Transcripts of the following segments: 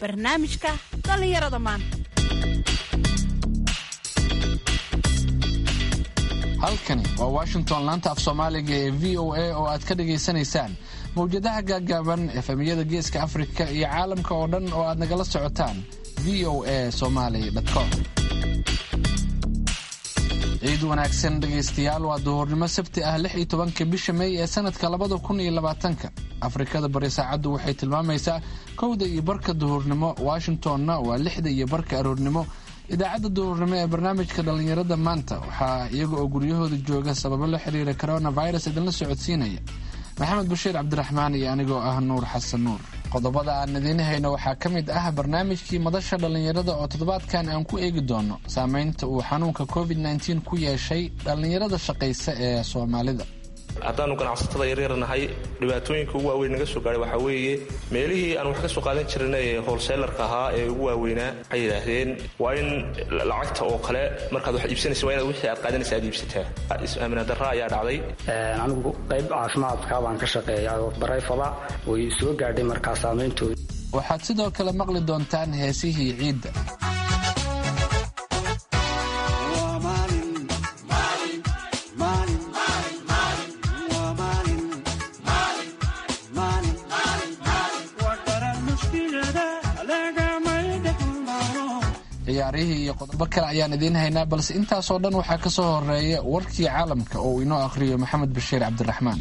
barnaamijka dhallinyarada maanta halkani waa washington laanta af soomaaliga ee v o a oo aad ka dhagaysanaysaan mawjadaha gaaggaaban efemiyada geeska afrika iyo caalamka oo dhan oo aad nagala socotaan v o a somaly com ciid wanaagsan dhegaystayaal waa duhurnimo sabti ah lix iyo tobanka bisha mey ee sanadka labada kun iyo labaatanka afrikada bari saacaddu waxay tilmaamaysaa kowda iyo barka duhurnimo washingtonna waa lixda iyo barka aroornimo idaacadda duhurnimo ee barnaamijka dhallinyarada maanta waxaa iyaga oo guryahooda jooga sababo la xiriira coronavirus idinla socodsiinaya maxamed bashiir cabdiraxmaan iyo anigoo ah nuur xasan nuur qodobada aan idiin hayno waxaa ka mid ah barnaamijkii madasha dhallinyarada oo toddobaadkan aan ku eegi doono saameynta uu xanuunka covid nteen ku yeeshay dhallinyarada shaqaysa ee soomaalida haddaannu ganacsatada yaryar nahay dhibaatooyinka ugu waaweyn naga soo gaadhay waxaa weeye meelihii aan wax ka soo qaadan jirnay ee holseelarka ahaa ee ugu waaweynaa waxay yidhaahdeen waa in lacagta oo kale markaad wax iibsanaysa waa inaad wixii aad qaadanaysa aad iibsataa is-aamina darra ayaa dhacday anigu qayb caafimaadka baan ka shaqeeya oo barayfada way soo gaadhay markaa saameyntooda waxaad sidoo kale maqli doontaan heesihii ciidda ciyaarihii iyo qodobo kale ayaan idiin haynaa balse intaasoo dhan waxaa ka soo horeeya warkii caalamka oo uu inoo akhriyo maxamed bashiir cabdiraxmaan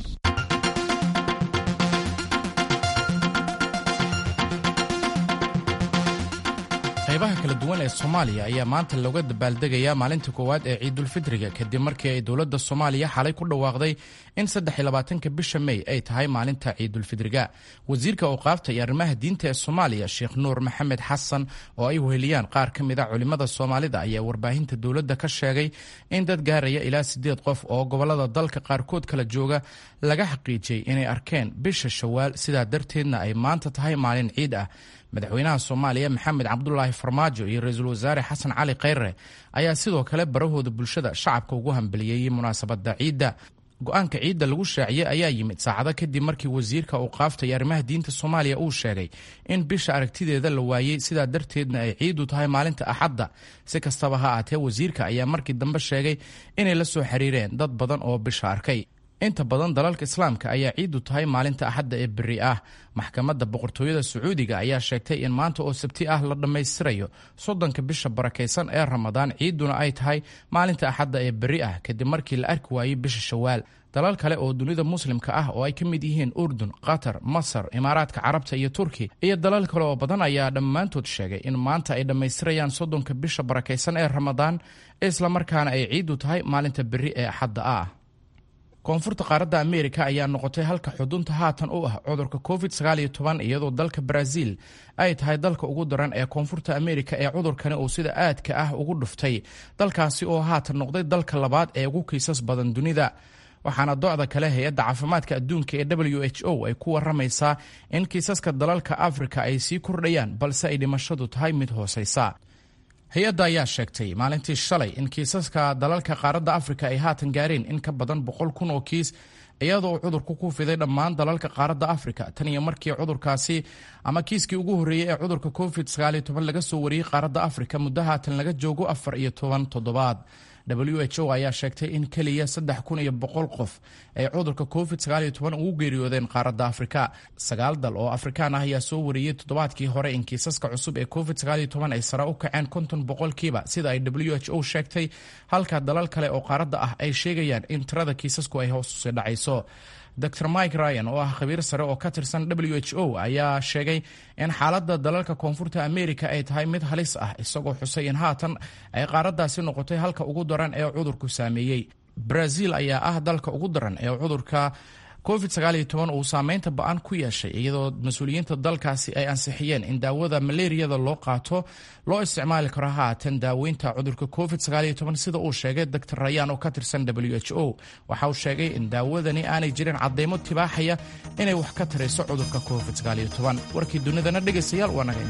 qaybaha kala duwan ee soomaaliya ayaa maanta looga dabaaldegayaa maalinta koowaad ee ciidulfitriga kadib markii ay dowladda soomaaliya xalay ku dhawaaqday in saddexiyolabaatanka bisha mey ay tahay maalinta ciidulfidriga wasiirka awqaafta iyo arrimaha diinta ee soomaaliya sheekh nuur maxamed xasan oo ay weheliyaan qaar ka mid a culimmada soomaalida ayaa warbaahinta dowladda ka sheegay in dad gaaraya ilaa siddeed qof oo gobollada dalka qaarkood kala jooga laga xaqiijiyey inay arkeen bisha shawaal sidaa darteedna ay maanta tahay maalin ciid ah madaxweynaha soomaaliya maxamed cabdulaahi farmaajo iyo ra-iisul wasaare xasan cali khayre ayaa sidoo kale barahooda bulshada shacabka ugu hambaliyeeyey munaasabadda ciidda go-aanka ciidda lagu shaaciyey ayaa yimid saacado kadib markii wasiirka awqaafta iyo arrimaha diinta soomaaliya uu sheegay in bisha aragtideeda la waayey sidaa darteedna ay ciidu tahay maalinta axadda si kastaba ha aatee wasiirka ayaa markii dambe sheegay inay la soo xiriireen dad badan oo bisha arkay inta badan dalalka islaamka ayaa ciidu tahay maalinta axadda ee beri ah maxkamadda boqortooyada sacuudiga ayaa sheegtay in maanta oo sabti ah la dhammaystirayo soddonka bisha barakaysan ee ramadaan ciiduna ay tahay maalinta axadda ee beri ah kadib markii la arki waayey bisha shawaal dalal kale oo dunida muslimka ah oo ay ka mid yihiin urdun qatar masar imaaraadka carabta iyo turki iyo dalal kale oo badan ayaa dhammaantood sheegay in maanta ay dhammaystirayaan soddonka bisha barakaysan ee ramadaan islamarkaana ay ciidu tahay maalinta beri ee axadda ah koonfurta qaaradda ameerika ayaa noqotay halka xudunta haatan u ah cudurka covid iyadoo dalka brazil ay tahay dalka ugu daran ee koonfurta ameerika ee cudurkani uu sida aadka ah ugu dhuftay dalkaasi oo haatan noqday dalka labaad ee ugu kiisas badan dunida waxaana docda kale hay-adda caafimaadka adduunka ee w h o ay ku waramaysaa in kiisaska dalalka afrika ay sii kordhayaan balse ay dhimashadu tahay mid hoosaysa hay-adda ayaa sheegtay maalintii shalay in kiisaska dalalka qaaradda afrika ay haatan gaareen in ka badan boqol kun oo kiis iyadoo cudurku ku fiday dhammaan dalalka qaaradda afrika tan iyo markii cudurkaasi ama kiiskii ugu horreeyey ee cudurka covid laga soo wariyey qaaradda afrika muddo haatan laga joogo afar iyo toban toddobaad w h o ayaa sheegtay in keliya saddex kun iyo boqol qof ay cudurka covid ugu geeriyoodeen qaaradda afrika sagaal dal oo afrikaan ah ayaa soo wariyey toddobaadkii hore in kiisaska cusub ee covid ay sare u kaceen konton boqolkiiba sida ay w h o sheegtay halka dalal kale oo qaaradda ah ay sheegayaan in tirada kiisasku ay hoos usii dhacayso dor mike ryan oo ah khabiir sare oo ka tirsan w h o ayaa sheegay in xaaladda dalalka koonfurta amerika ay tahay mid halis ah isagoo xusay in haatan ay qaaraddaasi noqotay halka ugu daran ee cudurku saameeyey brazil ayaa ah dalka ugu daran ee cudurka covid uu saameynta ba-an ku yeeshay iyadoo mas-uuliyiinta dalkaasi ay ansixiyeen in daawada maleeriyada loo qaato loo isticmaali karo haatan daaweynta cudurka covid sida uu sheegay dor rayaan oo ka tirsan w h o waxa uu sheegay in daawadani aanay jirin cadeymo tibaaxaya inay wax ka tarayso cudurka covid warkii dunidana dhegaystayaal waa naga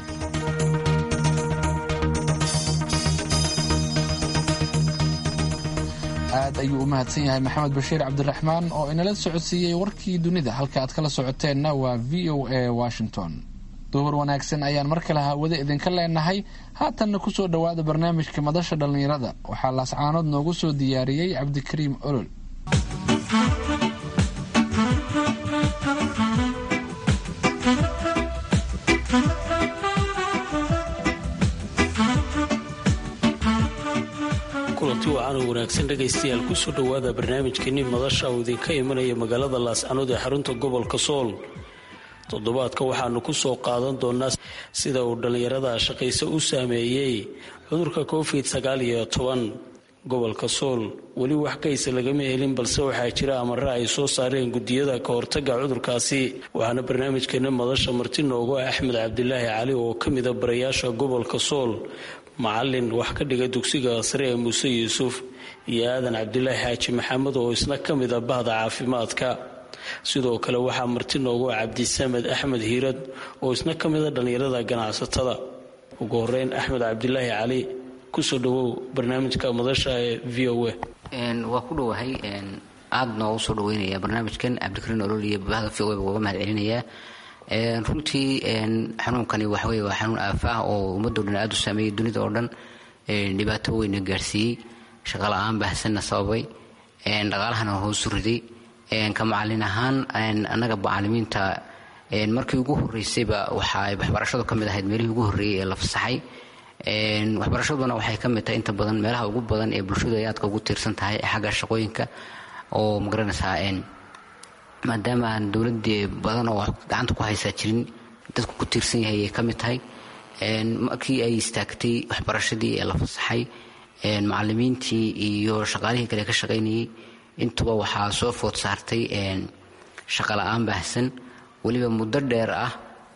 aad ayuu u mahadsan yahay maxamed bashiir cabdiraxmaan oo inala socodsiiyey warkii dunida halka aad kala socoteenna waa v o a washington duhur wanaagsan ayaan mar kale hawada idinka leenahay haatanna kusoo dhowaada barnaamijka madasha dhallinyarada waxaa laascaanood noogu soo diyaariyey cabdikariim olol kulanti wacan oo wanaagsan dhegaystayaal kusoo dhowaada barnaamijkeenii madasha uu idinka imanaya magaalada laascanood ee xarunta gobolka sool toddobaadka waxaanu ku soo qaadan doonaa sida uu dhallinyarada shaqayse u saameeyey cudurka covid sagaal iyo toban gobolka sool weli wax kaysa lagama helin balse waxaa jira amare ay soo saareen gudiyada ka hortaga cudurkaasi waxaana barnaamijkeena madasha marti noogu ah axmed cabdilaahi cali oo ka mida barayaasha gobolka sool macalin wax ka dhiga dugsiga sare ee muuse yuusuf iyo aadan cabdilaahi xaaji maxamed oo isna ka mida bahda caafimaadka sidoo kale waxaa marti noogu ah cabdisamed axmed hiirad oo isna ka mida dhallinyarada ganacsatada ugu horeyn axmed cabdilaahi cali kusoo dhawow barnaamijka madasha ee v o a waa ku dhowahay aada noogu soo dhaweynaya barnaamijkan cabdikariin olol iyo bahda v o a uga mahad celinayaa runtii xanuunkani waxawey waa xanuun aafa ah oo ummadoo dhan aada u saameeyey dunida oo dhan dhibaato weyna gaarsiiyey shaqala-aan baahsanna sababay dhaqaalahana hoosu riday ka macalin ahaan annaga macalimiinta markii ugu horeysayba waxaa waxbarashadu ka mid ahayd meelihii ugu horreeyey ee la fasaxay waxbarashaduna waxay ka mid tahay inta badan meelaha ugu badan ee bulshadu ay aadka ugu tiirsan tahay xagga shaqooyinka oo magaranaysaa maadaama aan dowladii badan oo gacanta ku haysaa jirin dadku ku tiirsan yahay ay ka mid tahay markii ay istaagtay waxbarashadii ee la fasaxay macalimiintii iyo shaqaalihii kale ka shaqaynayay intuba waxaa soo food saartay shaqa la-aan baahsan weliba muddo dheer ah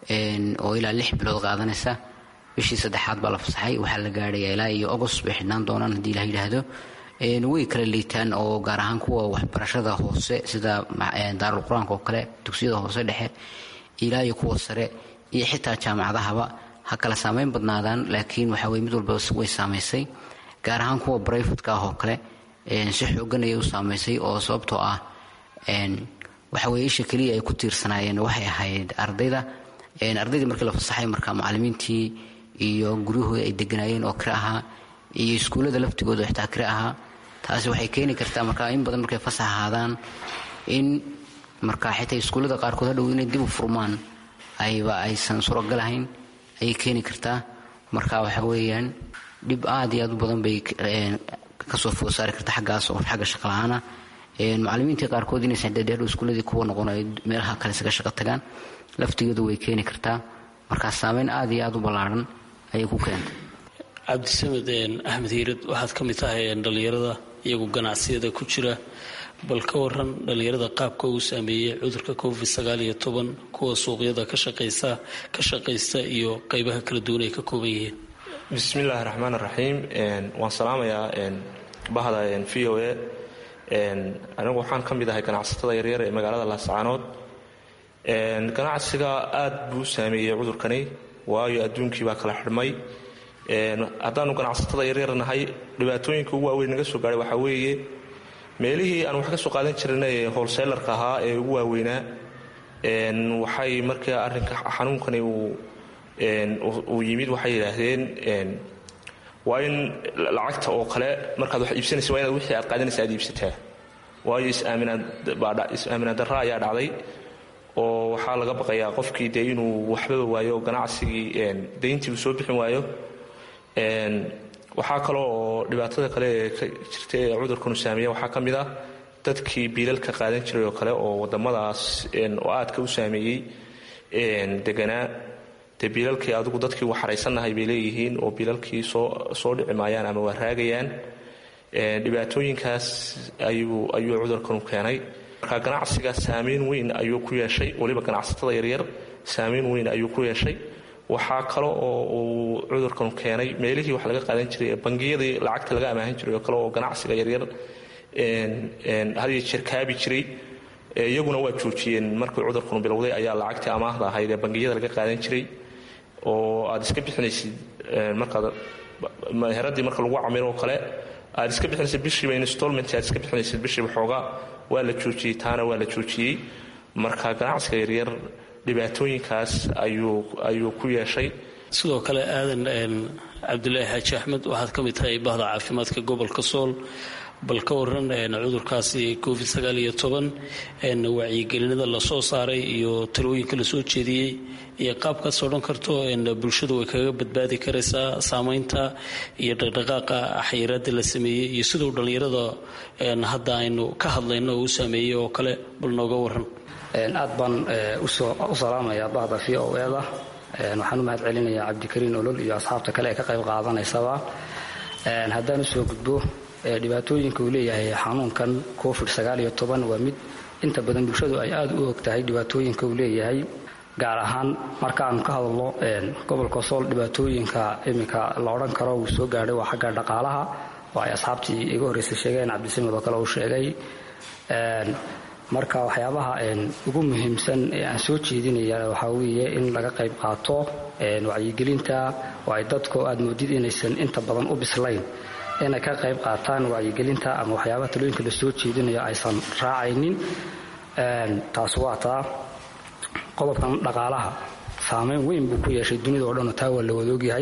oo ilaa lix bilood qaadanaysa bishii saddexaad baa la fasaxay waxaa la gaadhaya ilaa iyo agost bay xidhnaan doonaan haddii la yidhaahdo way kala liitaan oo gaar ahaan kuwa waxbarashada hoose sida daarul qur-aanka oo kale dugsiyada hoose dhexe ilaa iyo kuwa sare iyo xitaa jaamacadahaba ha kala saameyn badnaadaan laakiin waxaweye mid walba way saamaysay gaar ahaan kuwa brayfatka ah oo kale si xoogan ayay u saamaysay oo sababtoo ah waxaweye isha keliya ay ku tiirsanaayeen waxay ahayd ardayda ardaydii markii la fasaxay marka macalimiintii iyo guryahooda ay deganaayeen oo kire ahaa iyo iskuullada laftigooda xitaa kire ahaa taasi waxay keeni kartaa marka in badan markay fasax ahaadaan in marka xitaa iskuullada qaarkood hadhow inay dib u furmaan ayba aysan suuragal ahayn ayay keeni kartaa marka waxa weeyaan dhib aad iyo aad u badan bay kasoo food saari karta xaggaas oo xagga shaqala-aana macalimiintii qaarkood inaysan dhadheer iskuulladii kuwa noqon ay meelaha kale isaga shaqo tagaan laftigooda way keeni kartaa markaa saameyn aad iyo aad u ballaaran ayay ku keentay cabdisamed axmed hiirad waxaad ka mid tahay dhallinyarada iyagu ganacsiyada ku jira bal ka waran dhallinyarada qaabka uu saameeyey cudurka covid sagaal iyo toban kuwa suuqyada ka shaqaysa ka shaqaysta iyo qeybaha kala duwan ay ka kooban yihiin bismillaahi raxmaan raxiim waan salaamayaa bahda v o a anigu waxaan ka mid ahay ganacsatada yaryar ee magaalada laascaanood ganacsiga aad buu u saameeyey cudurkani waayo adduunkii baa kala xidhmay haddaanu ganacsatada yaryar nahay dhibaatooyinka ugu waaweyn naga soo gaadhay waxaa weeye meelihii aan wax ka soo qaadan jirnay ee holseelarka ahaa ee ugu waaweynaa waxay markaa arrinka xanuunkani uu yimid waxay yidhaahdeen waa in lacagta oo kale markaad wax iibsanaysa waa inaad wixii aad qaadanaysa aad iibsataa waayo is-aaminaad darra ayaa dhacday oo waxaa laga baqayaa qofkii dee inuu waxbaba waayo ganacsigii dayntii uu soo bixin waayo waxaa kaloo oo dhibaatada kale ee ka jirta ee cudurkanu saameeya waxaa ka mid ah dadkii biilalka qaadan jiray oo kale oo wadamadaas oo aadka u saameeyey deganaa dee biilalkii adigu dadkii waxaraysannahay bay leeyihiin oo biilalkii soo dhici maayaan ama waa raagayaan dhibaatooyinkaas ayuu cudurkanu keenay marka ganacsiga saamayn weyn ayuu ku yeeshay weliba ganacsatada yaryar saamayn weyn ayuu ku yeeshay waxaa kale oo uu cudurkanu keenay meelihii wax laga qaadan jiray bangiyadii lacagta laga amaahan jiray oo kale oo ganacsiga yaryar hadiyo jeer kaabi jiray iyaguna waa joojiyeen markii cudurkanu bilowday ayaa lacagtii amaahda ahayd ee bangiyada laga qaadan jiray oo aad iska bixinaysid markaad meheradii marka lagu camiro oo kale aad iska bixinaysid bishiiba installment aad iska bixinaysid bishiiba xoogaa waa la joojiyey taana waa la joojiyey marka ganacsiga yaryar dhibaatooyinkaas ayuu ku yeeshay sidoo kale aadan cabdulaahi xaaji axmed waxaad ka mid tahay bahda caafimaadka gobolka sool bal ka waran cudurkaasi covid sagaal iyo toban wacyigelinada lasoo saaray iyo talooyinka lasoo jeediyey iyo qaabkaas odhan karto bulshadu way kaga badbaadi karaysaa saameynta iyo dhaqdhaqaaqa xayiraada la sameeyey iyo siduu dhallinyarada hadda aynu ka hadlayno oo u saameeyey oo kale bal nooga waran aad baan u salaamayaa bahda v o eda waxaan u mahad celinayaa cabdikariin olol iyo asxaabta kale ee ka qayb qaadanaysaba haddaan usoo gudbo dhibaatooyinka uu leeyahay xanuunkan covid waa mid inta badan bulshadu ay aad u og tahay dhibaatooyinka uu leeyahay gaar ahaan markaanu ka hadalno gobolka sool dhibaatooyinka iminka la odhan karo uu soo gaadhay waa xagga dhaqaalaha oo ay asxaabtii iga horreysay sheegeen cabdisamid oo kale uu sheegay marka waxyaabaha ugu muhiimsan ee aan soo jeedinaya waxaa weeye in laga qayb qaato wacyigelinta oo ay dadku aad moodid inaysan inta badan u bislayn inay ka qayb qaataan wacyigelinta ama waxyaabaha talooyinka la soo jeedinayo aysan raacaynin taas waa taa qodobkan dhaqaalaha saameyn weyn buu ku yeeshay dunida oo dhan oo taa waa la wadoogyahay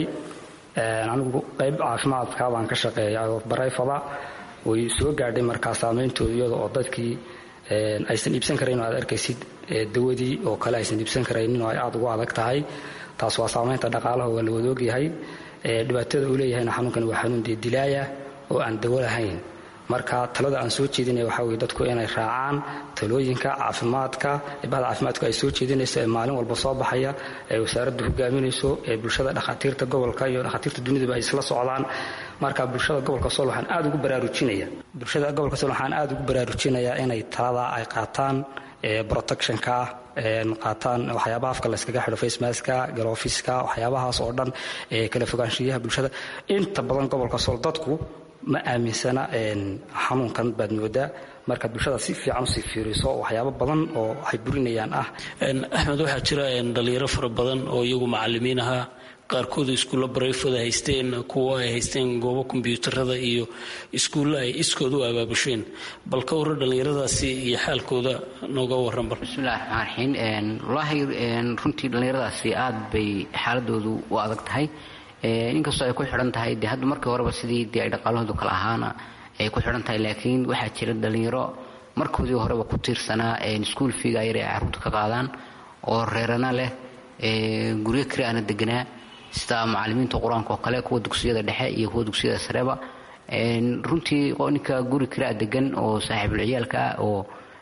anigu qayb caafimaadka baan ka shaqeeya oo barayfada way soo gaadhay markaa saameyntooda iyada oo dadkii aysan iibsan karayn oo aad arkaysid dawadii oo kale aysan iibsan karaynin oo ay aada ugu adag tahay taas waa saameynta dhaqaalaha waa la wadoogyahay dhibaatada uu leeyahayna xanuunkan waa xanuun dee dilaaya oo aan dawo lahayn marka talada aan soo jeedinaya waxaa weye dadku inay raacaan talooyinka caafimaadka bahda caafimaadku ay soo jeedinayso ee maalin walba soo baxaya ee wasaaraddu hogaaminayso ee bulshada dhakhaatiirta gobolka iyo dhakhaatiirta dunidaba ay isla socdaan marka bulshada gobolka sool waxaan aad ugu baraarujinaya bulshada gobolka sool waxaan aad ugu baraarujinayaa inay talada ay qaataan protectionka qaataan waxyaabaha afka layskaga xidho facemaska galoofiska waxyaabahaas oo dhan ee kala fogaanshiyaha bulshada inta badan gobolka sool dadku ma aaminsana xanuunkan baad moodaa markaad bulshada si fiican usii fiiriso waxyaabo badan oo waxay burinayaan ah axmed waxaa jira dhalinyaro fara badan oo iyagu macalimiin ahaa qaarkooda iskuulla barayfooda haysteen kuwo ay haysteen goobo kombyuutarada iyo iskuulla ay iskooda u abaabusheen bal ka warran dhallinyaradaasi iyo xaalkooda nooga warran bal bismillahi raxmaan raxiim wallaahi runtii dhallinyaradaasi aad bay xaaladoodu u adag tahay inkastoo ay ku xidhan tahay de hadda markii horeba sidii dee ay dhaqaalahoodu kala ahaana ay ku xidhan tahay laakiin waxaa jira dhallinyaro markoodii horeba ku tiirsanaa iskuul fiiga yar ay carruurta ka qaadaan oo reerana leh guryo kiri aana deganaa sida macalimiinta qur-aanka oo kale kuwa dugsiyada dhexe iyo kuwa dugsiyada sareba runtii ninka guri kiraa degan oo saaxiibul ciyaalka ah oo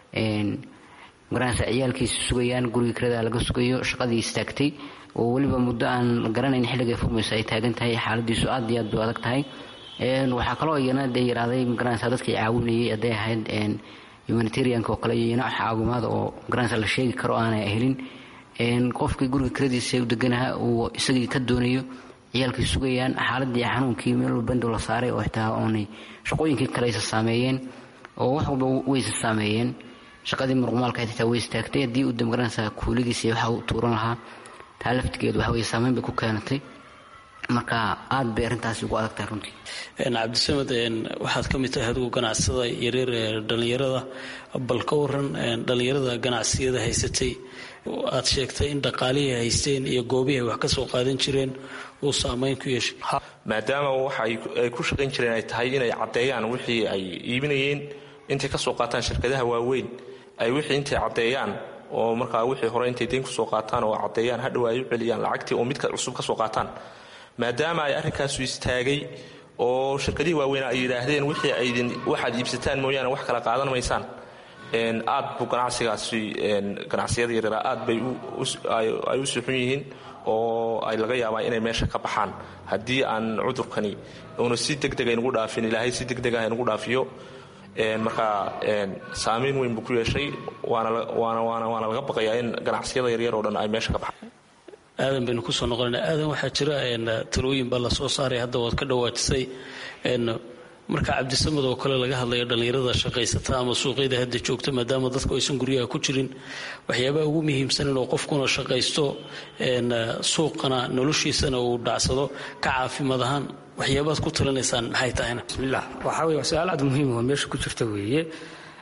magaranaysa ciyaalkiisa sugayaan guriga kirada laga sugayo shaqadii istaagtay oo weliba muddo aan garanayn xilligay furmayso ay taagan tahay xaaladiisu aad iyo aad bay adag tahay waxaa kaloo iyana dee yaraaday magaranaysa dadkii caawinayay hadday ahayd humanitarianka oo kale iyo iyana caawimaada oo magaranaysa la sheegi karo aanay helin qofkii guriga kiradiisa u deganaha uu isagii ka doonayo ciyaalkii sugayaan xaaladii xanuunkii meel bando la saaray oo xitaa oonay shaqooyinkii kale isa saameeyeen oo wax walba waysa saameeyeen shaqadii muruqmaalka xitaa way istaagtay haddii uu damgaranaysa kuuligiisa waxa uu tuuran lahaa taa laftigeedu waxa weye saameyn bay ku keenatay marka aad bay arrintaasi ugu adag tahay runtii cabdisamed waxaad ka mid tahay adigu ganacsada yaryar ee dhallinyarada bal ka waran dhallinyarada ganacsiyada haysatay aad sheegtay in dhaqaalihii haysteen iyo goobihii ay wax ka soo qaadan jireen uu saameyn ku yeeshay maadaama waxa ay ku shaqayn jireen ay tahay inay caddeeyaan wixii ay iibinayeen intay ka soo qaataan shirkadaha waaweyn ay wixii intay caddeeyaan oo markaa wixii hore intay deyn kusoo qaataan oo caddeeyaan hadhow ay u celiyaan lacagtii oo midka cusub ka soo qaataan maadaama ay arrinkaasu istaagay oo shirkadihii waaweyn ay yidhaahdeen wixii aydin waxaad iibsataan mooyaane wax kala qaadan maysaan aad buu ganacsigaasi ganacsiyada yaryara aad bay ay u suxun yihiin oo ay laga yaabaa inay meesha ka baxaan haddii aan cudurkani uuna si degdeg aynugu dhaafin ilaahay si degdeg ah aynugu dhaafiyo marka saamayn weyn buu ku yeeshay waana laga baqayaa in ganacsiyada yaryar oo dhan ay meesha ka baxaan aadan baynu kusoo noqonayna aadan waxaa jira talooyin baa lasoo saaray hadda waad ka dhawaajisay marka cabdisamad oo kale laga hadlayo dhallinyarada shaqaysata ama suuqyada hadda joogta maadaama dadku aysan guryaha ku jirin waxyaabaha ugu muhiimsan inuu qofkuna shaqaysto suuqana noloshiisana uu dhacsado ka caafimaad ahaan waxyaabaad ku talinaysaan maxay tahayna bismillah waxaa weye waa su-aal aad muhiim oo meesha ku jirta weeye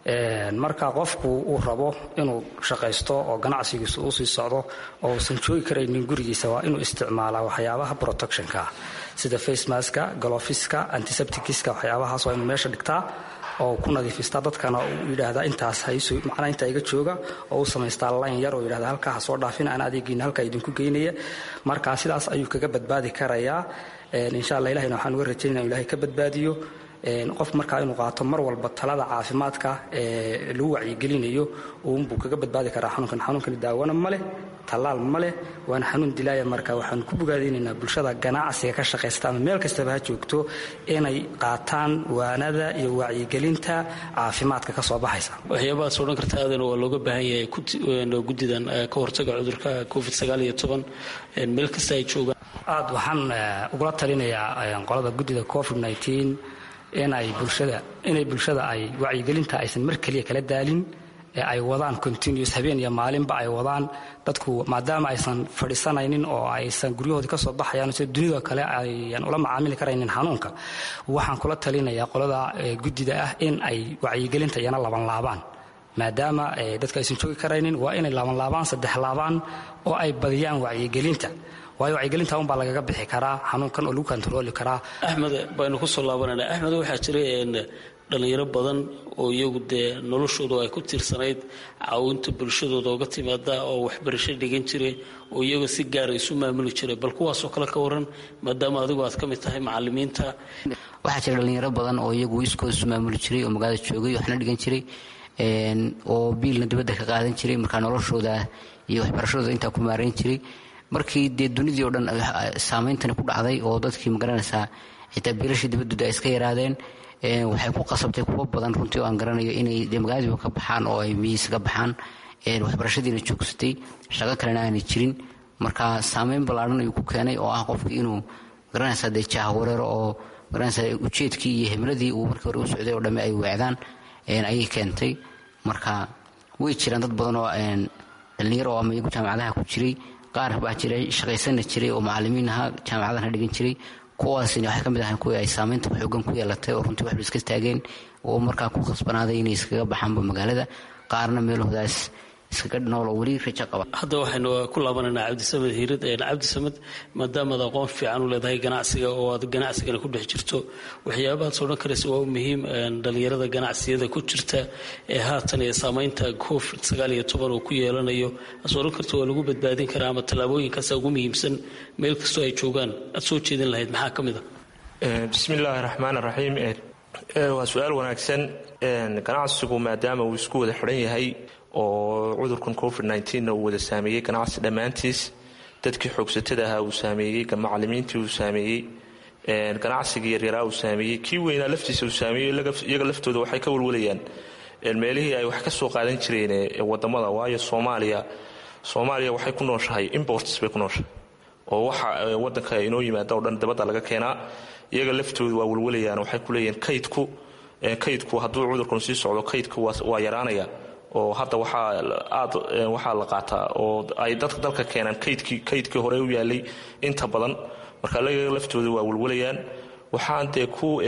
marka qofku uu rabo inuu shaqaysto oo ganacsigiisu uu sii socdo oo uusan joogi karaynin gurigiisa waa inuu isticmaalaa waxyaabaha protectionka sida facemaska galofiska antiseptikiska waxyaabahaas waa inuu meesha dhigtaa oo ku nadiifistaa dadkana uu yidhaahdaa intaas hayso macnaa intaa iga jooga oo uu samaystaa layn yar oo yidhahda halkaa ha soo dhaafin aan adeegiina halkaa idinku geynaya marka sidaas ayuu kaga badbaadi karayaa insha allah ilahina waxaan uga rajaynaya inu ilahay ka badbaadiyo qof markaa inuu qaato mar walba talada caafimaadka ee lagu wacyigelinayo uunbuu kaga badbaadi karaa xanuunkan xanuunkani daawana ma leh tallaal ma leh waana xanuun dilaaya marka waxaanu ku bogaadaynaynaa bulshada ganacsiga ka shaqaysta ama meel kastaba ha joogto inay qaataan waanada iyo wacyigelinta caafimaadka ka soo baxaysa waxyaabahaas odhan karta aadan waa looga baahan yahay guddidan ka hortaga cudurka covid sagaal iyo toban meel kasta ay joogaan aad waxaan ugula talinayaa qolada guddida covid nteen inay bulshada inay bulshada ay wacyigelinta aysan mar keliya kala daalin ee ay wadaan continuous habeen iyo maalinba ay wadaan dadku maadaama aysan fadhiisanaynin oo aysan guryahoodii ka soo baxayaan sida dunida kale ayan ula macaamili karaynin xanuunka waxaan kula talinayaa qolada guddida ah in ay wacyigelinta iyana labanlaabaan maadaama dadka aysan joogi karaynin waa inay laabanlaabaan saddex laabaan oo ay badiyaan wacyigelinta waayo wacyigelinta unbaa lagaga bixi karaa xanuunkan oo lagu kontarooli karaa axmed baynu ku soo laabanayna axmed waxaa jira dhallinyaro badan oo iyagu dee noloshoodu ay ku tiirsanayd caawinta bulshadooda oga timaada oo waxbarasho dhigan jiray oo iyaga si gaara isu maamuli jiray bal kuwaasoo kale ka waran maadaama adigu aad ka mid tahay macalimiinta waxaa jira dhallinyaro badan oo iyagu iskooda isu maamuli jiray oo magaalada joogay waxna dhigan jiray oo biilna dibadda ka qaadan jiray markaa noloshooda iyo waxbarashadooda intaa ku maarayn jiray markii dee dunidii oo dhan saameyntani ku dhacday oo dadkii magaranaysaa xitaa biilashii dibadooda ay iska yaraadeen waxay ku qasabtay kuwo badan runtii oo aan garanayo inay de magaaladiiba ka baxaan oo ay miyiisa ka baxaan waxbarashadiina joogsatay shaqo kalena aanay jirin marka saameyn ballaadhan ayuu ku keenay oo ah qofkii inuu magaranaysaa dee jaahawareero oo magaranaysaa ujeedkii iyo himladii uu markii hore u socday oo dhamme ay weecdaan ayay keentay marka way jiraan dad badan oo dhallinyaro oo ama iyagu jaamacadaha ku jiray qaar baa jiray shaqaysana jiray oo macalimiin ahaa jaamacadana dhigan jiray kuwaasina waxay ka mid ahayn kuwii ay saameynta xoogan ku yeelatay oo runtii waxba iska taageen oo markaa ku khasbanaaday inay iskaga baxaanba magaalada qaarna meelahoodaas iskaga nool oo weli rajo qaba hadda waxaynu ku laabanaynaa cabdisamed hiirad cabdisamed maadaamaad aqoon fiican u leedahay ganacsiga oo aad ganacsigana ku dhex jirto waxyaabahaas odhan karaysa waa muhiim dhallinyarada ganacsiyada ku jirta ee haatan ee saameynta covid sagaal iyo toban uu ku yeelanayo as odhan karta waa lagu badbaadin karaa ama tallaabooyinkaasa ugu muhiimsan meel kastoo ay joogaan aad soo jeedin lahayd maxaa ka mid a bismi illaahi raxmaan raxiim waa su-aal wanaagsan ganacsigu maadaama uu isku wada xidhan yahay oo cudurkan covid nna uu wada saameeyey ganacsi dhammaantiis dadkii xoogsatada ahaa uu saameeyey macalimiintii uu saameeyey ganacsigii yaryaraa uu saameeyey kii weynaa laftiisa uu saameeyey iyaga laftooda waxay ka walwalayaan meelihii ay wax ka soo qaadan jireen wadamada waayo soomaaliya soomaaliya waxay ku nooshahay imports bay ku nooshahay oo waxa wadanka inoo yimaada oo dhan dabadda laga keenaa iyaga laftooda waa walwalayaan waxay ku leeyihiin kaydku kaydku hadduu cudurkan sii socdo kaydku waa yaraanaya oo hadda waxaa aad waxaa la qaataa oo ay dadka dalka keenaan kaydkii kaydkii hore u yaalay inta badan marka ayaga laftooda waa walwalayaan waxaan dee ku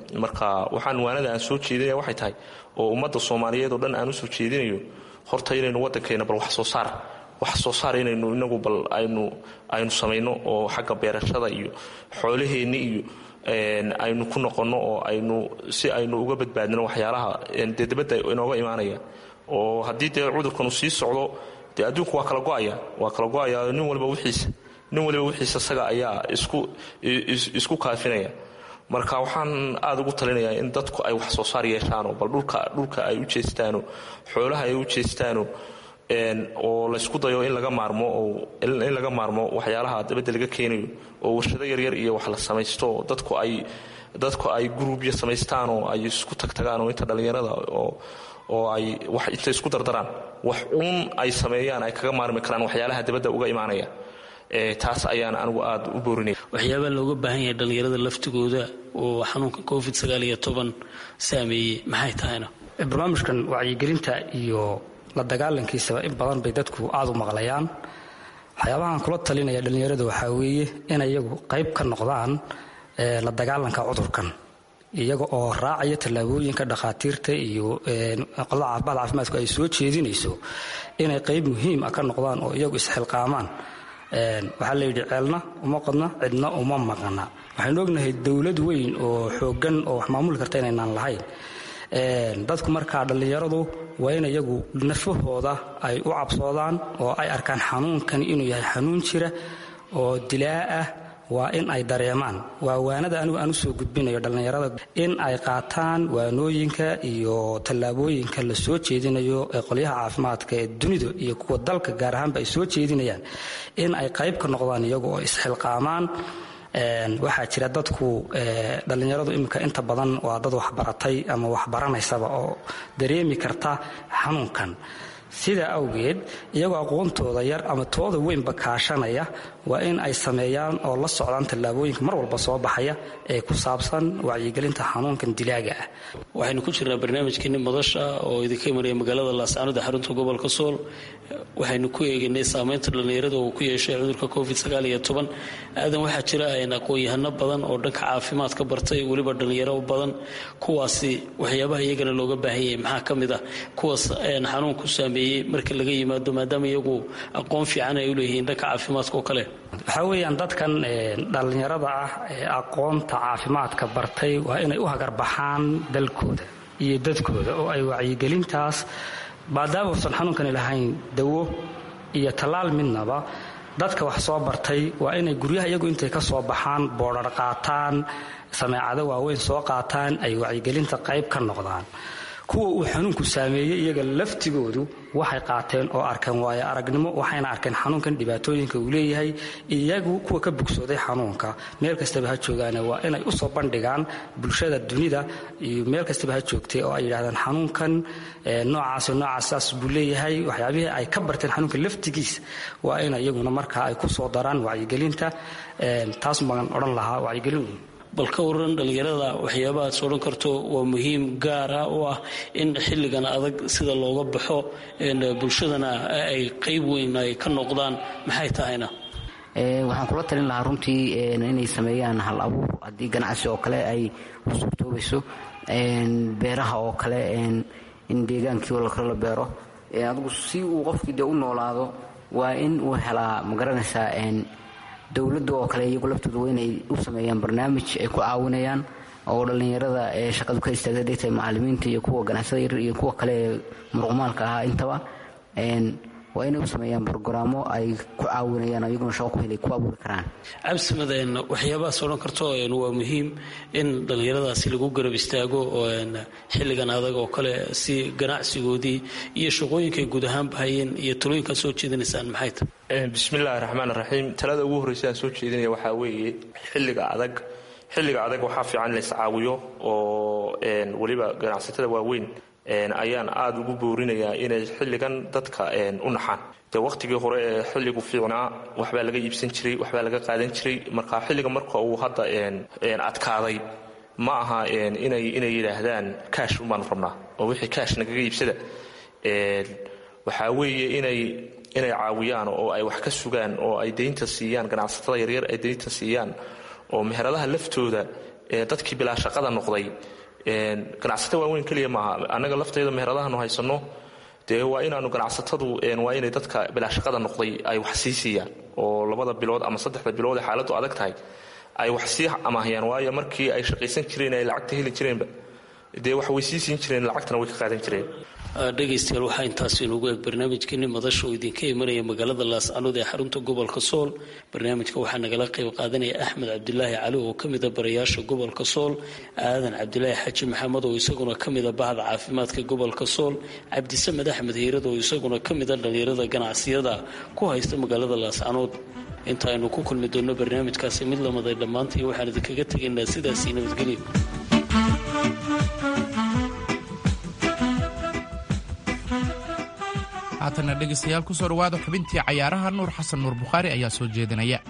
marka waxaan waanada aan soo jeedinaya waxay tahay oo ummadda soomaaliyeed oo dhan aan usoo jeedinayo horta inaynu waddankeena bal wax soo saar wax soo saar inaynu inagu bal aynu aynu samayno oo xagga beerashada iyo xoolaheenni iyo aynu ku noqonno oo aynu si aynu uga badbaadino waxyaalaha dee dabadda inooga imaanaya oo haddii dee cudurkanu sii socdo dee adduunku waa kala go'aya waa kala go'aya nin waliba wixiisa nin waliba wixiisa isaga ayaa isku isku kaafinaya marka waxaan aada ugu talinayaa in dadku ay wax soo saar yeeshaano bal dhulka dhulka ay u jeestaano xoolaha ay u jeestaano oo laysku dayo in laga maarmo oo in laga maarmo waxyaalaha dabadda laga keenayo oo warshado yaryar iyo wax la samaysto dadku ay dadku ay gruubya samaystaan oo ay isku tagtagaan oo inta dhallinyarada oo oo ay wax intay isku dardaraan wax uun ay sameeyaan ay kaga maarmi karaan waxyaalaha dabadda uga imaanaya taas ayaan anigu aada u boorinaya waxyaabaa looga baahan yahay dhallinyarada laftigooda oo xanuunka covid sagaal iyo toban saameeyey maxay tahayna barnaamijkan wacyigelinta iyo la dagaalankiisaba in badan bay dadku aada u maqlayaan waxyaabahaan kula talinaya dhallinyarada waxaa weeye in iyagu qayb ka noqdaan la dagaalanka cudurkan iyaga oo raacaya tallaabooyinka dhakhaatiirta iyo qolada caafimaad caafimaadku ay soo jeedinayso inay qayb muhiim ah ka noqdaan oo iyagu isxilqaamaan waxaa layidhi ceelna uma qodna cidna uma maqna waxaynu ognahay dowlad weyn oo xooggan oo wax maamuli karta inaynaan lahayn dadku markaa dhallinyaradu waa in iyagu nafahooda ay u cabsoodaan oo ay arkaan xanuunkani inuu yahay xanuun jira oo dilaa ah waa in ay dareemaan waa waanada anigu aan usoo gudbinayo dhallinyarada in ay qaataan waanooyinka iyo tallaabooyinka la soo jeedinayo ee qolyaha caafimaadka ee dunida iyo kuwa dalka gaar ahaanba ay soo jeedinayaan in ay qayb ka noqdaan iyagu oo isxilqaamaan waxaa jira dadku dhallinyaradu iminka inta badan waa dad waxbaratay ama waxbaranaysaba oo dareemi karta xanuunkan sidaa awgeed iyagoo aqoontooda yar ama tooda weynba kaashanaya waa in ay sameeyaan oo la socdaan tallaabooyinka mar walba soo baxaya ee ku saabsan wacyigelinta xanuunkan dilaaga ah waxaynu ku jirnaa barnaamijkeeni madasha oo idinka imanaya magaalada laascaanood ee xarunta gobolka sool waxaynu ku eegaynay saameynta dhallinyarada uu ku yeeshay cudurka covid aadan waxaa jira aqoon-yahano badan oo dhanka caafimaadka bartay weliba dhallinyaro badan kuwaasi waxyaabaha iyagana looga baahan yahay maxaa ka mid ah kuwaas xanuun ku saameeyey marka laga yimaado maadaama iyagu aqoon fiican ay u leeyihiin dhanka caafimaadka oo kale waxaa weeyaan dadkan dhallinyarada ah ee aqoonta caafimaadka bartay waa inay u hagarbaxaan dalkooda iyo dadkooda oo ay wacyigelintaas maadaama uusan xanuunkani lahayn dawo iyo tallaal midnaba dadka wax soo bartay waa inay guryaha iyagu intay ka soo baxaan boodhar qaataan sameecado waaweyn soo qaataan ay wacyigelinta qayb ka noqdaan kuwa uu xanuunku saameeyey iyaga laftigoodu waxay qaateen oo arkeen waayo aragnimo waxayna arkeen xanuunkan dhibaatooyinka uu leeyahay iyagu kuwa ka bogsooday xanuunka meel kastaba ha joogaane waa inay usoo bandhigaan bulshada dunida iyo meel kastaba ha joogtay oo ay yidhahdaan xanuunkan noocaas noocaas buu leeyahay waxyaabihii ay ka barteen xanuunka laftigiis waa in iyaguna markaa ay kusoo daraan wacyigelinta taas baan odhan lahaa wacyigelin bal ka waran dhallinyarada waxyaabahaad odhan karto waa muhiim gaara u ah in xilligan adag sida looga baxo bulshadana ay qayb weyn ay ka noqdaan maxay tahayna waxaan kula talin lahaa runtii inay sameeyaan hal abuur haddii ganacsi oo kale ay u suurtoobayso beeraha oo kale in deegaankii oo lakala beero adigu si uu qofkii dee u noolaado waa in uu helaa magaranaysaa dowladda oo kale iyagu laftooda waa inay u sameeyaan barnaamij ay ku caawinayaan oo dhallinyarada ee shaqadu ka istaagtay haday tahay macallimiinta iyo kuwa ganacsada yaryar iyo kuwa kale ee muruqmaalka ahaa intaba waa inay u sameeyaan brogaraamo ay ku caawinayaan oo iyaguna shaqo ku helay ku abuuri karaan cabsimadeen waxyaabahaas odhan karto waa muhiim in dhallinyaradaasi lagu garab istaago oo xilligan adag oo kale si ganacsigoodii iyo shaqooyinkay guud ahaan bahayeen iyo talooyinkaad soo jeedinaysaan maxay tahay bismillaahi raxmaan raxiim talada ugu horreysa aan soo jeedinaya waxaa weeye xilliga adag xilliga adag waxaa fiican in la iscaawiyo oo weliba ganacsatada waaweyn ayaan aada ugu boorinayaa inay xilligan dadka u naxaan dee wakhtigii hore ee xilligu fiicnaa waxbaa laga iibsan jiray waxbaa laga qaadan jiray marka xilliga marka uu hadda adkaaday ma aha inay inay yidhaahdaan kaash ubaanu rabnaa oo wixii kaash nagaga iibsada waxaa weeye inay inay caawiyaan oo ay wax ka sugaan oo ay deynta siiyaan ganacsatada yaryar ay deynta siiyaan oo meheradaha laftooda dadkii bilaa shaqada noqday ganacsato waaweyn keliya maaha annaga lafteeda meheradahanu haysanno dee waa inaanu ganacsatadu waa inay dadka bilaa shaqada noqday ay wax sii siiyaan oo labada bilood ama saddexda bilood ee xaaladdu adag tahay ay wax sii amaahiyaan waayo markii ay shaqaysan jireen ay lacagta heli jireenba dee wax way sii siin jireen lacagtana way ka qaadan jireen dhegaystayaal waxaa intaasi inugu eeg barnaamijkeeni madasha oo idinka imanaya magaalada laascanood ee xarunta gobolka sool barnaamijka waxaa nagala qayb qaadanaya axmed cabdilaahi cali oo ka mida barayaasha gobolka sool aadan cabdilaahi xaji maxamed oo isaguna ka mida bahda caafimaadka gobolka sool cabdisamed axmed hiirad oo isaguna ka mida dhallinyarada ganacsiyada ku haysta magaalada laascanood inta aynu ku kulmi doonno barnaamijkaasi mid lamaday dhammaantii waxaan idinkaga tegaynaa sidaasii nabadgelyo haatanna dhegaystayaal ku soo dhawaada xubintii cayaaraha nuur xasan nuur bukhaari ayaa soo jeedinaya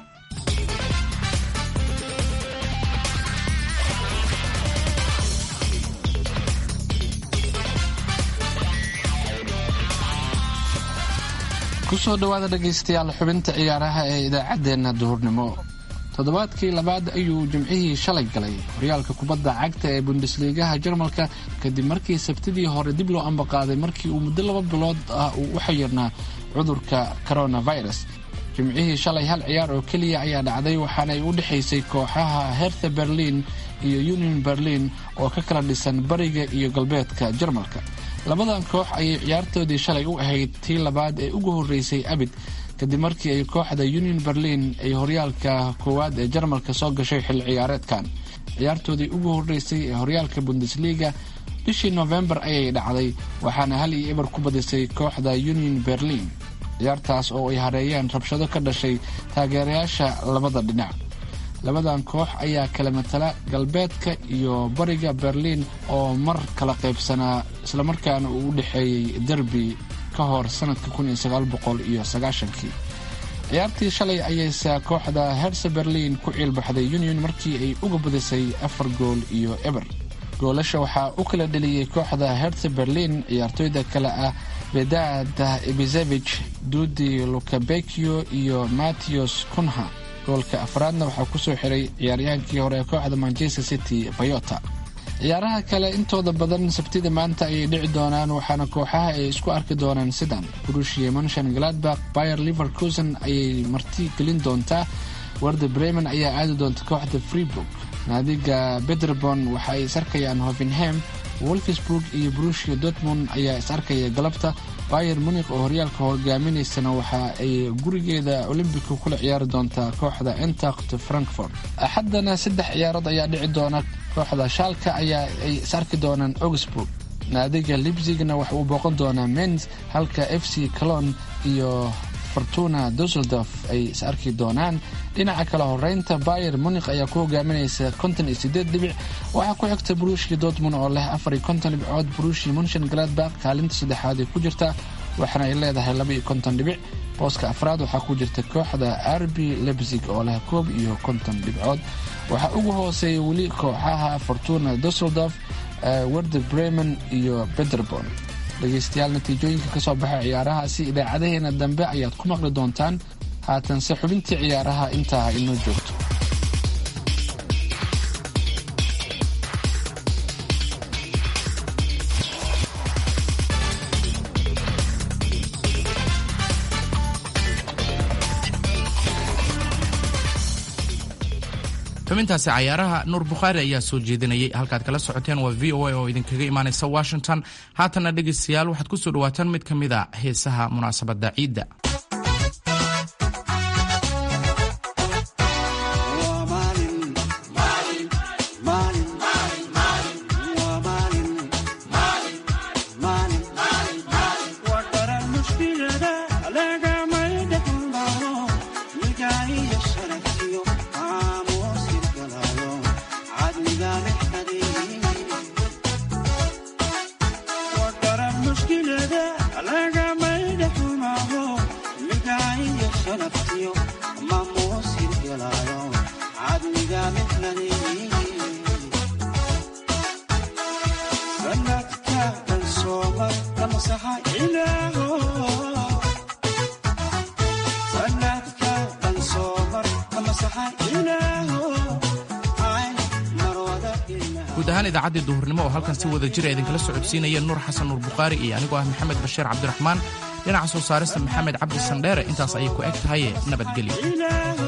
kusoo dhowaada dhegaystayaal xubinta ciyaaraha ee idaacaddeenna duhurnimo toddobaadkii labaad ayuu jimcihii shalay galay horyaalka kubadda cagta ee bundesliigaha jarmalka kadib markii sabtidii hore dib loo ambaqaaday markii uu muddo laba bilood ah uu u xayirnaa cudurka coronavirus jimcihii shalay hal ciyaar oo keliya ayaa dhacday waxaanay u dhexaysay kooxaha hertha berlin iyo union berlin oo ka kala dhisan bariga iyo galbeedka jarmalka labadan koox ayay ciyaartoodii shalay u ahayd tii labaad ee ugu horreysay abid kadib markii ay kooxda union berlin ay horyaalka koowaad ee jarmalka soo gashay xilli ciyaareedkan ciyaartoodii ugu horreysay ee horyaalka bundesliga bishii novembar ayay dhacday waxaana hal iyo eber ku badisay kooxda union berlin ciyaartaas oo ay hareeyeen rabshado ka dhashay taageerayaasha labada dhinac labadan koox ayaa kala matala galbeedka iyo bariga berliin oo mar kala qaybsanaa islamarkaana uu u dhexeeyey derbi ka hor sanadka iyo sagaashankii ciyaartii shalay ayayse kooxda herse berliin ku ciilbaxday union markii ay uga badisay afar gool iyo eber goolasha waxaa u kala dheliyey kooxda herse berliin ciyaartooyda kale ah bedad ibizevich dudi lukabekio iyo mattios kunha goolka afraadna waxaa kusoo xiray ciyaaryahaankii hore ee kooxda manchester city bayota ciyaaraha kale intooda badan sabtida maanta ayay dhici doonaan waxaana kooxaha ay isku arki doonaan sidan brushia monshan gladbach bayer liverkusen ayay marti gelin doontaa warda bremen ayaa aadi doonta kooxda freeburg naadiga bederbon waxa ay is arkayaan hovenham wolfsburg iyo brushia dortmund ayaa is arkaya galabta bayer munik oo horyaalka hogaaminaysana waxa ay gurigeeda olombica kula ciyaari doontaa kooxda entacht frankfort axaddana saddex ciyaarood ayaa dhici doona kooxda shaalka ayaa ay is arki doonaan augsburg naadiga libzigna waxa uu booqan doonaa mens halka f c calon iyo fortuna dusseldorf ay is arki doonaan dhinaca kale horeynta bayer munik ayaa ku hogaaminaysa konton iyo sideed dhibic waxaa ku xigta brushia dortmund oo leh afar iyo konton dhibcood brushia munshan gladbach kaalinta saddexaad ay ku jirta waxaana ay leedahay laba iyo konton dhibic booska afraad waxaa ku jirta kooxda arbi lebzig oo leh koob iyo konton dhibcood waxaa ugu hooseeya weli kooxaha fortuna dusseldorf werder bremen iyo bederbon dhegaystayaal natiijooyinka ka soo baxa ciyaarahaasi idaacadaheena dambe ayaad ku maqli doontaan haatanse xubintii ciyaaraha intaa inoo joogto xubintaasi cayaaraha nuur bukhaari ayaa soo jeedinayay halkaad kala socoteen waa v o a oo idinkaga imaanaysa washington haatanna dhegaystayaal waxaad kusoo dhawaataan mid ka mid a heesaha munaasabadda ciidda guud ahaan idaacaddii duhurnimo oo halkan si wada jira idinkala socodsiinaya nuur xasan nuur bukhaari iyo anigoo ah maxamed bashiir cabdiraxmaan dhinaca soo saarista maxamed cabdi sandheere intaas ayay ku eg tahaye nabadgelyo